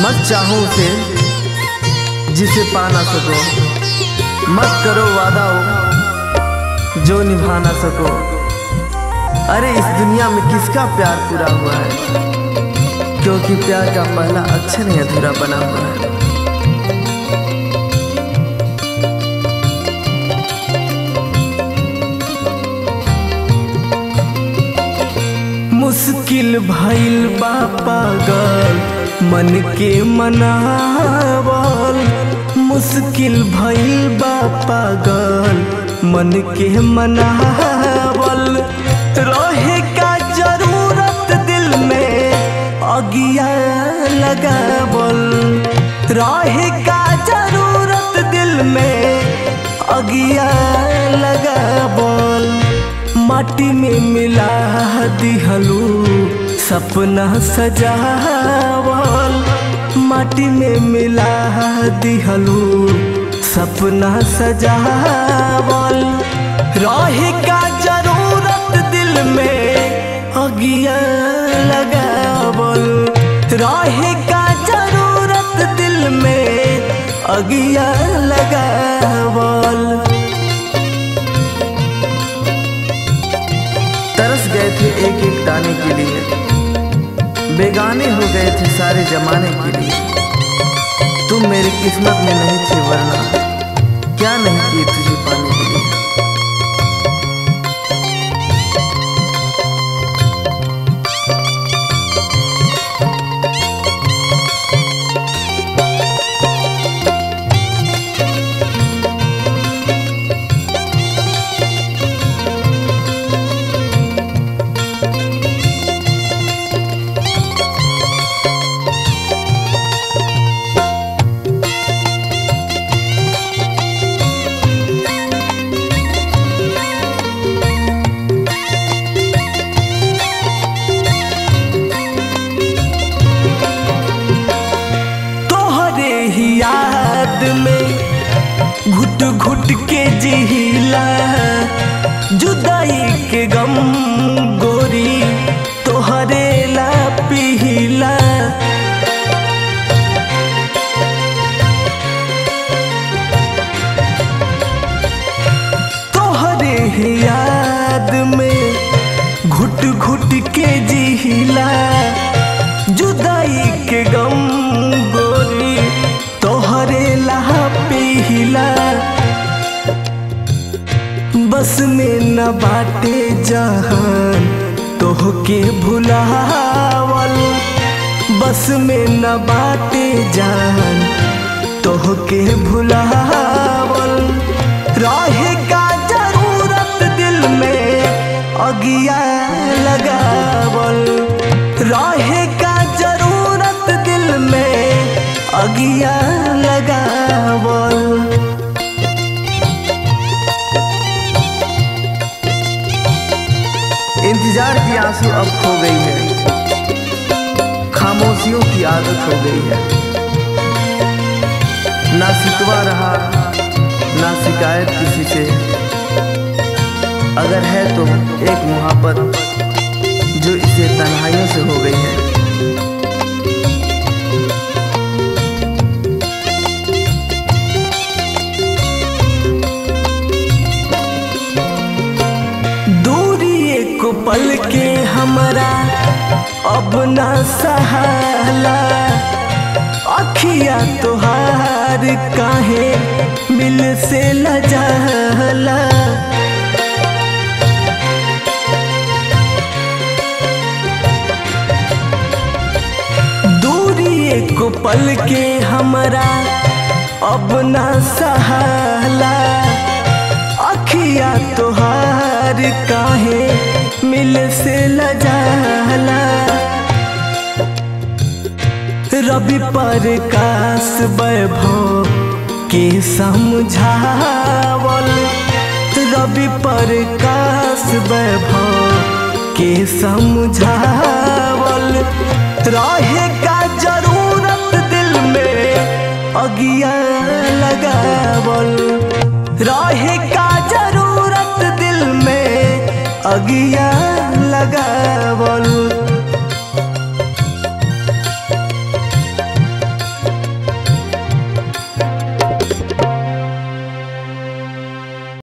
मत चाहो उसे जिसे पा ना सको मत करो वादा हो जो निभा ना सको अरे इस दुनिया में किसका प्यार पूरा हुआ है क्योंकि प्यार का पहला अक्षर ही अधूरा बना हुआ है मुश्किल भइल बा पागल मन के मनावल मुश्किल भइल बा पागल मन के मनावल रहे का जरूरत दिल में अगिया लगावल रहे का जरूरत दिल में अगिया लगावल माटी में मिला दिहलू सपना सजावल माटी में मिला दिहलू सपना सजावल रहे का जरूरत दिल में अगिया लगावल रहे का जरूरत दिल में अगिया लगावल तरस गए थे एक एक दाने के लिए बेगाने हो गए थे सारे जमाने के लिए तुम मेरी किस्मत में नहीं थे वरना क्या नहीं किए तुझे पाने के लिए तोहरे ही याद में घुट घुट के जिहिला जुदाई के गम गोरी तोहरे ला पिहिला तोहरे ही याद में घुट घुट के जिहिला जुदाई के गम गोरी तोहरे लहा पिहिला बस में न बाटे जहान तोहके भुलावल बस में न बाटे जान तोहके भुलावल रहे का जरूरत दिल में अगिया लगावल रहे का जरूरत दिल में अगिया लगावल इंतजार की आंसू अब खो गई है खामोशियों की आदत हो गई है ना सिकवा रहा ना शिकायत किसी से अगर है तो एक मुहब्बत जो इसे तन्हाइयों से हो गई है दूरी एक पल के हमरा अब ना सहाला अखिया तोहार काहे मिल से लजाला दूरी एक पल के हमरा अब ना सहाला अखिया तोहार काहे मिल से लजाला रवि पर काश वैभव के समझावल रवि पर काश वैभव के समझावल रहे का जरूरत दिल में अगिया लगावल रहे का जरूरत दिल में अगिया लगावल